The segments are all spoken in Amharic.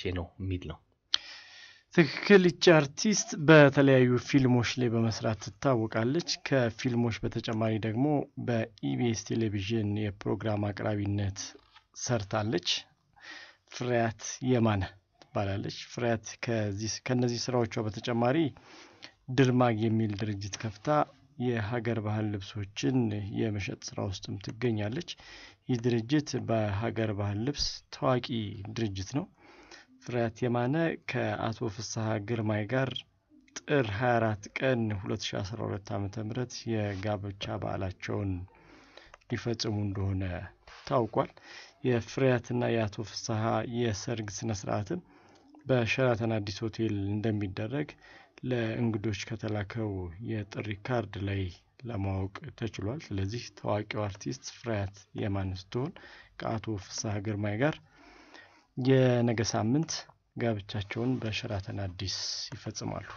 ነው የሚል ነው። ትክክል። ይቺ አርቲስት በተለያዩ ፊልሞች ላይ በመስራት ትታወቃለች። ከፊልሞች በተጨማሪ ደግሞ በኢቢኤስ ቴሌቪዥን የፕሮግራም አቅራቢነት ሰርታለች። ፍሬያት የማነ ትባላለች። ፍሬያት ከነዚህ ስራዎቿ በተጨማሪ ድርማግ የሚል ድርጅት ከፍታ የሀገር ባህል ልብሶችን የመሸጥ ስራ ውስጥም ትገኛለች። ይህ ድርጅት በሀገር ባህል ልብስ ታዋቂ ድርጅት ነው። ፍሬያት የማነ ከአቶ ፍስሐ ግርማይ ጋር ጥር 24 ቀን 2012 ዓ ም የጋብቻ በዓላቸውን ሊፈጽሙ እንደሆነ ታውቋል። የፍሬያትና የአቶ ፍስሐ የሰርግ ስነ ስርዓትም በሸራተን አዲስ ሆቴል እንደሚደረግ ለእንግዶች ከተላከው የጥሪ ካርድ ላይ ለማወቅ ተችሏል። ስለዚህ ታዋቂው አርቲስት ፍሬያት የማነ ስትሆን ከአቶ ፍስሐ ግርማይ ጋር የነገ ሳምንት ጋብቻቸውን በሸራተን አዲስ ይፈጽማሉ።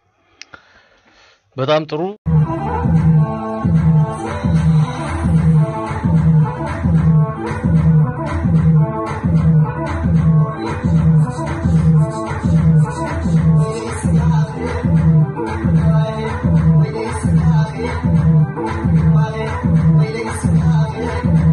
በጣም ጥሩ። Thank you.